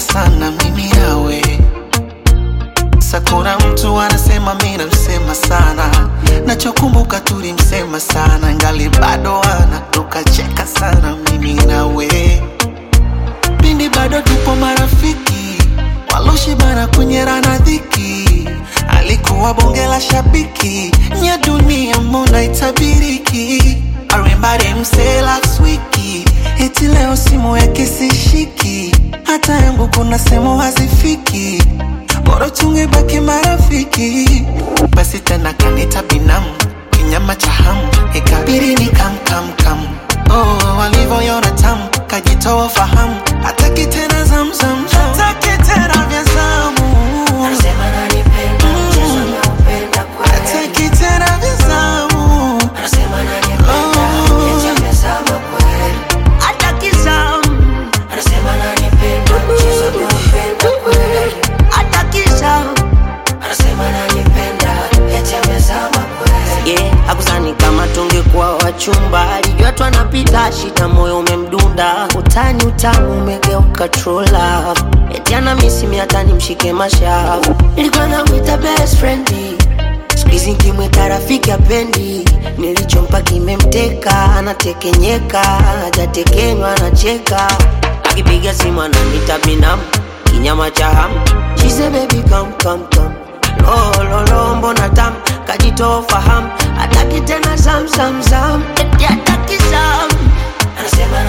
sana mimi nawe sakuna mtu anasema mi namsema sana nachokumbuka tulimsema sana ngali bado ana tukacheka sana mimi nawe pindi bado tupo marafiki waloshibana kunyerana dhiki alikuwa bonge la shabiki nya dunia mbona itabiriki arimbari mse last wiki eti leo simu yake sishiki hata yangu kuna sehemu hazifiki bora tungebaki marafiki basi tena kanita binamu kinyama cha hamu ikabiri ni kamkamkam oh, walivyoyona tamu kajitoa fahamu hataki tena zamzam hataki tena vya zamu Anasema ananipenda, mchezo anaupenda kweli. hataki tena vya zamu Anasema ananipenda, eti amezama kweli. hataki zamu Anasema ananipenda, mchezo anaupenda kweli. hataki zamu Anasema ananipenda, eti amezama kweli. yeah, akuzani kama tungekuwa wachumba alijua tu anapita shida moyo umemdunda utani utamu umegeuka trola eti ana misimi hata nimshike mashavu nilikuwa namwita best friend skuizi nkimwita rafiki apendi nilichompa kimemteka anatekenyeka hajatekenywa anacheka akipiga simu ananita binamu kinyama cha hamu She baby come come come lololo mbona tam kajitoa fahamu hataki tena zam zam zam eti hataki zam Anasema